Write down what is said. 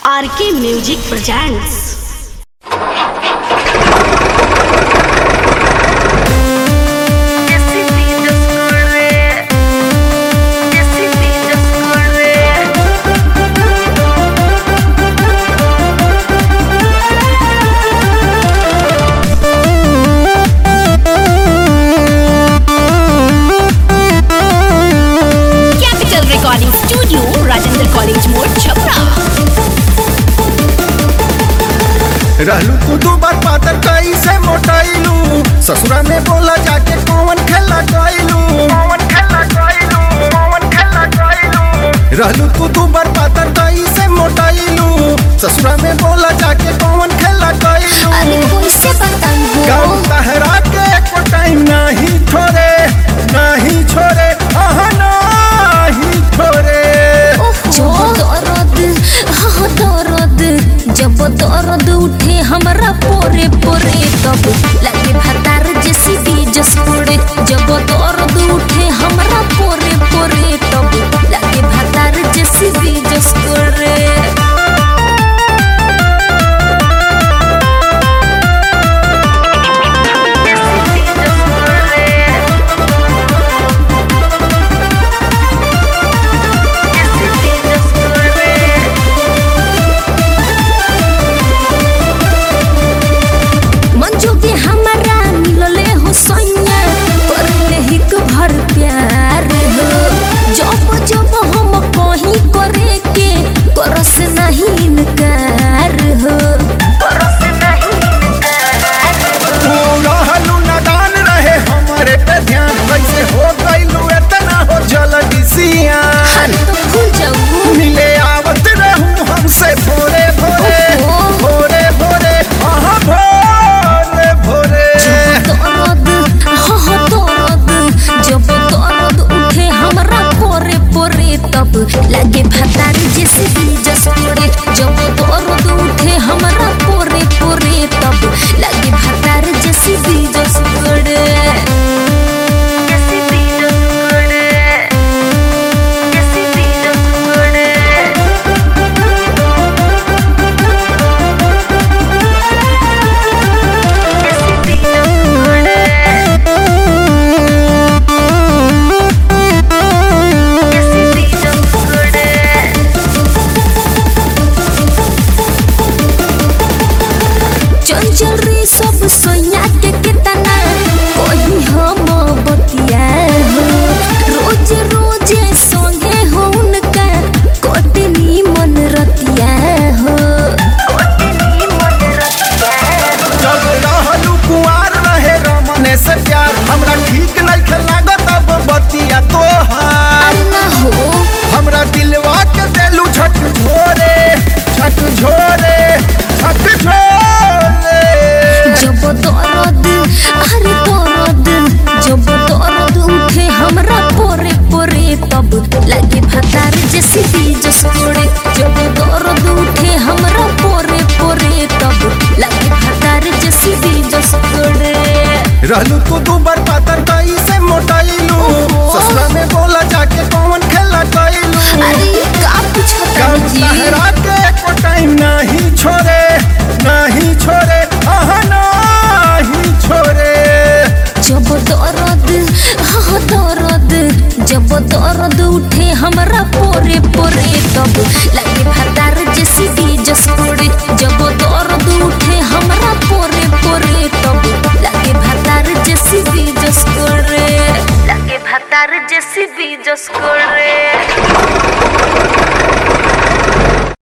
RK music presents capital recording studio Rajendra college मोड़ छपरा रहलू तू दू बार पातर कैसे मोटाइलू ससुरा में बोला जाके कौन खेला गइलू कौन खेला गइलू कौन खेला गइलू रहलू तू दू बार पातर कैसे मोटाइलू ससुरा में बोला जाके कौन खेला गइलू अरे कैसे बताऊं गाँव तहरा के एको टाइम नहीं छोड़े नहीं छोड़े आह नहीं छोड़े जब दर्द हाँ दर्द जब दर्द उठे हमरा पोरे पोरे तब लगे भतार जैसी बीजस पड़े जब दर्द उठे हमरा पोरे पोरे तब लगे भतार जैसी बीजस पड़े मंजू के हमारा मिलले हो सैया करले हिक भर प्यार हो जब जब हम कहीं करे के करस नहीं इनकार हो करस नहीं इनकार तू रहलू नादान रहे हमारे पे ध्यान कैसे हो गइलू इतना हो जल्दी सिया हर तो भूल जाऊँ मिले आवत रहूं हमसे भोरे भोरे ओहो। भोरे भोरे आहा भोरे भोरे दर्द हाँ हाँ दर्द जब दर्द उठे हमरा पोरे पोरे तब लगे भतार जैसे बीजस पड़े जब दर्द उठे हमरा पोरे पोरे तब लगे भतार जैसे बीजस पड़े जैसे बीजस पड़े जैसे बीजस पड़े चंचल रे सब सोया के कितना कोई हम बतिया हो रोज रोज संगे हो उनका कोटनी मन रतिया हो कोटनी मन रतिया जब रहलू कुआर रहे रमने से प्यार हमरा ठीक नहीं लागत अब बतिया तोहार अरे ना हो हमरा दिलवा के देलू छठ झोरे छठ झोरे छठ झोरे जब दर्द अरे दर्द जब दर्द उठे हमरा पोरे पोरे तब लगे भतार जैसे बीजस पड़े जब दर्द उठे हमरा पोरे पोरे तब लगे भतार जैसे बीजस पड़े रहलू तू दू बार पातर कैसे मोटाइलू ससुरा में बोला जाके कौन खेला गइलू अरे का पूछता गाँव जी तहरा के एको टाइम नहीं छोड़े नहीं छोड़े आह नहीं छोड़े जब दर्द हाँ दर्द जब दर्द उठे हमरा पोरे पोरे तब लगे भतार जैसी बीजस पड़े जब दर्द उठे हमरा पोरे पोरे तब लगे भतार जैसी बीजस पड़े लगे भतार जैसी बीजस पड़े